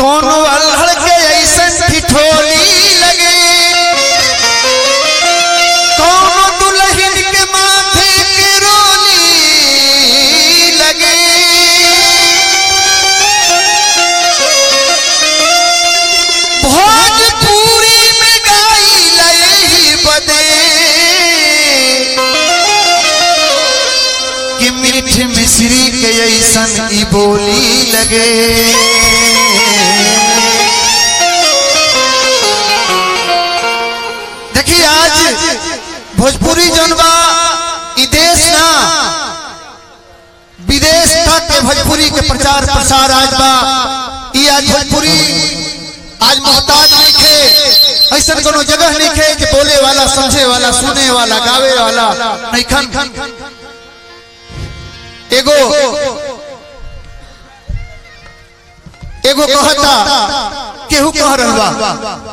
कोनो अल्हड़ के ऐसन ठिठोली लगे कोनो दुल्हन के माथे के रोली लगे भोजपुरी में गाई लई बदे कि मीठ मिश्री के ऐसन ई बोली लगे देखिए आज भोजपुरी जनवा ई देश ना विदेश तक के भोजपुरी के प्रचार प्रसार आज बा ई आज भोजपुरी आज मोहताज नहीं खे ऐसा कोनो जगह नहीं खे कि बोले वाला समझे वाला सुने वाला गावे वाला नहीं खन एगो एगो कहता केहू कह रहवा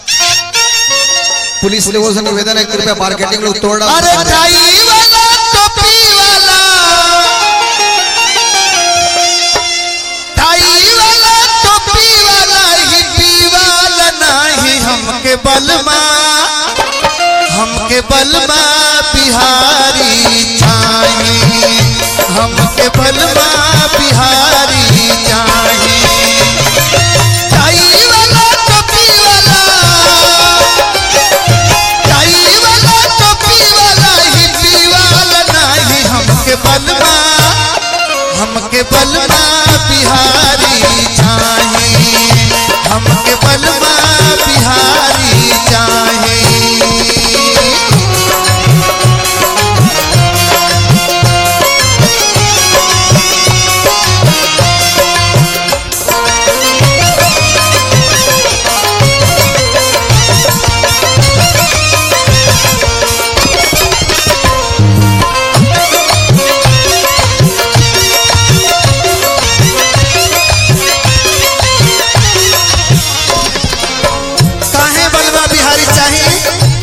पुलिस लोगों से निवेदन है कृपया मार्केटिंग लोग तोड़ डालो। अरे टाई वाला टोपी वाला टाई वाला टोपी वाला हिप्पी वाला नहीं हमके बलमा हमके बलमा बिहारी चाहिए हमके बलमा बिहारी चाहिए टाई वाला टोपी वाला टाई वाला टोपी वाला हिप्पी वाला नहीं हमके बलमा हमके बलमा बिहारी चाहिए हमके बलमा बिहारी चाहिए काहे बलवा बिहारी चाहिए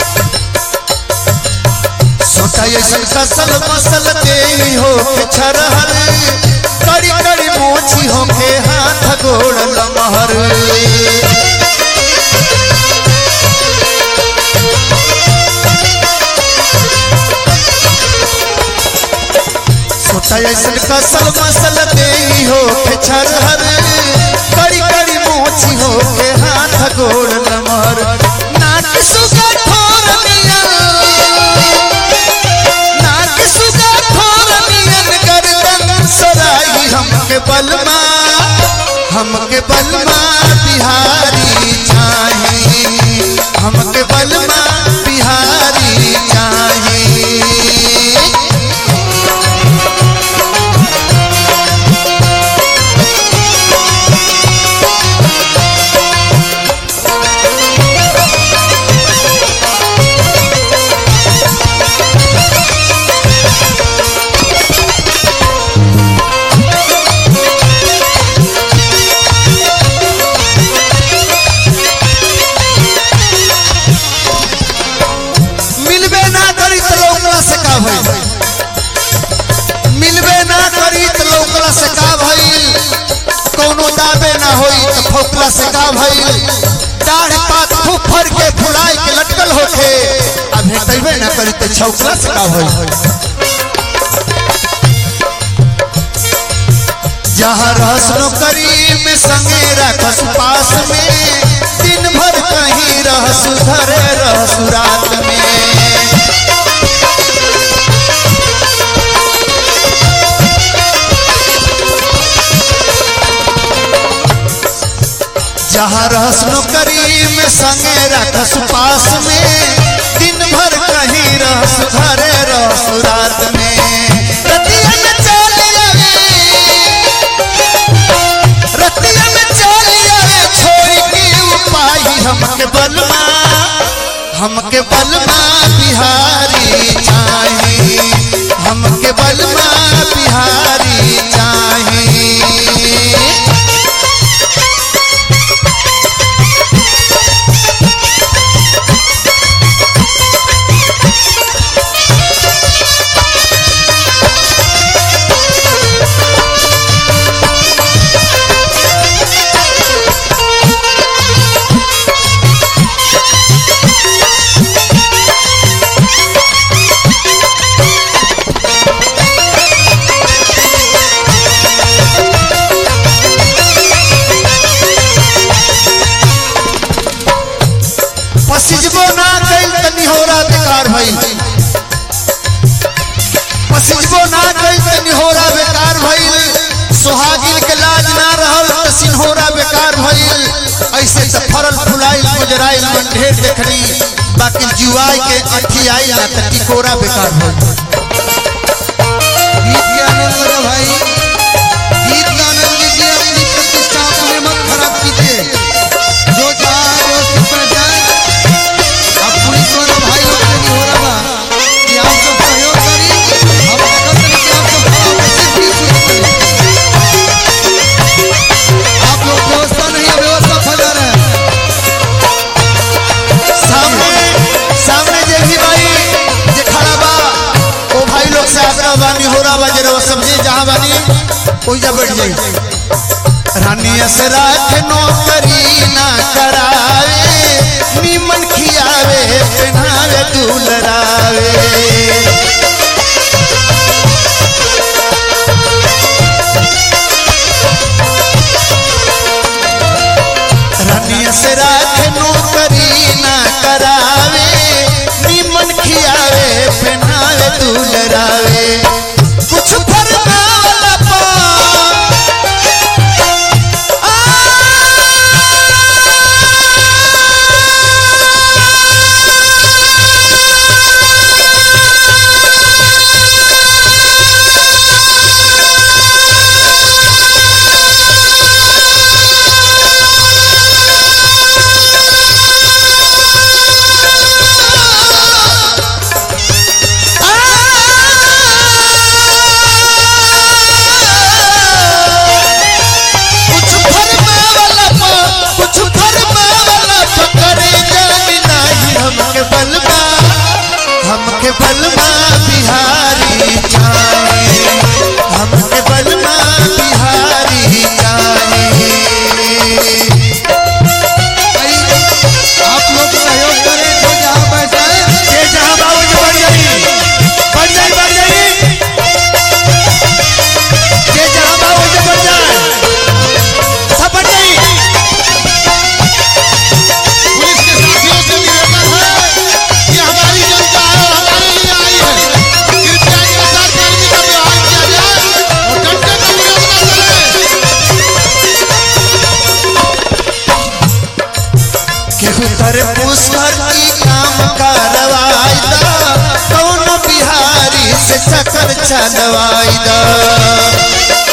सोचा ऐसन कसल मसल के ही हो के छरहर कड़ी कड़ी मोची हो के हाथ गोड़ लमहर सोचा ऐसन कसल मसल के ही हो के छरहर कड़ी कड़ी मोची हो के हाथ गोड़ लमहर नाक सुगा ठोर मिया नाक सुगा ठोर मियन गर्दन सराई हमके बलमा हमके बलमा बिहारी चाहिए हमके बलमा बिहारी चाहिए मिलबे ना करी तो लौकला से का भइल मिलबे ना करी तो लौकला से का भइल कोनो दाबे ना होई तो फौकला से का भइल दाढ़ पात फुफर के फुलाए के लटकल होखे अब भेटबे ना करी तो छौकला से का भइल जहाँ रहस नौकरी में संगे रखस पास में दिन भर कहीं रहस धरे रहस रात में जहाँ रहस नौकरी में संगे रखस पास में दिन भर कहीं रहस घरे रहस रात में रतिया में चल आवे रतिया में चल आवे छोड़ के उपाय हमके बलमा हमके बलमा बिहारी चाहिए हमके बलमा बिहारी चाहिए भइल पसिजबो ना कइल त निहोरा बेकार भइल सुहागिन के लाज ना रहल त सिन्होरा बेकार भइल ऐसे त फरल फुलाइल गुजराइल मन ढेर देखनी बाकी जुआई के अठी आई ना त टिकोरा बेकार भइल गीत के आनंद लो भाई गीत का आनंद लीजिए अपनी प्रतिष्ठा अपने मत खराब कीजिए जो चाहे वो सुख में जाए अब पुलिस वाले भाई लोग से नहीं हो रहा बा कि आप सब सहयोग करी हम सकल से कि आप सब भाव में सिर्फ बीस मिनट करी आप लोग व्यवस्था नहीं है व्यवस्था फैला रहे हैं सामने सामने जे भी भाई जे खड़ा बा ओ भाई लोग से आग्रह बानी हो रहा बा जरा वो समझे जहां बानी ओइजा बैठ जाई रानी से राख नौकरी ना करावे नीमन खियावे पहनावे दुलरावे रानी से राख नौकरी ना करावे नीमन खियावे पहनावे दुलरावे कुछ फरमावला पा कुछ फरमावला पा कुछ फरमावला पा करे जानी नाही हमके बलमा हमके बलमा बिहारी चाहे हमके बलमा बिहारी चाहे भाई आप लोग सहयोग करें जो जहाँ बैठा है जे जहां बाबू जी बढ़ जाई बढ़ जाई बढ़ जाई जे जहां बाबू जी बढ़ जाए सब बढ़ जाई पुलिस के साथियों से निवेदन है कि हमारी जनता है और हमारे लिए आई है कृपया ईमानदार कर्मी का व्यवहार किया जाए और डंडे का विरोध न करें केहू तर पुष्कर की काम करवाइदा कौन बिहारी से चक्कर चलवाइदा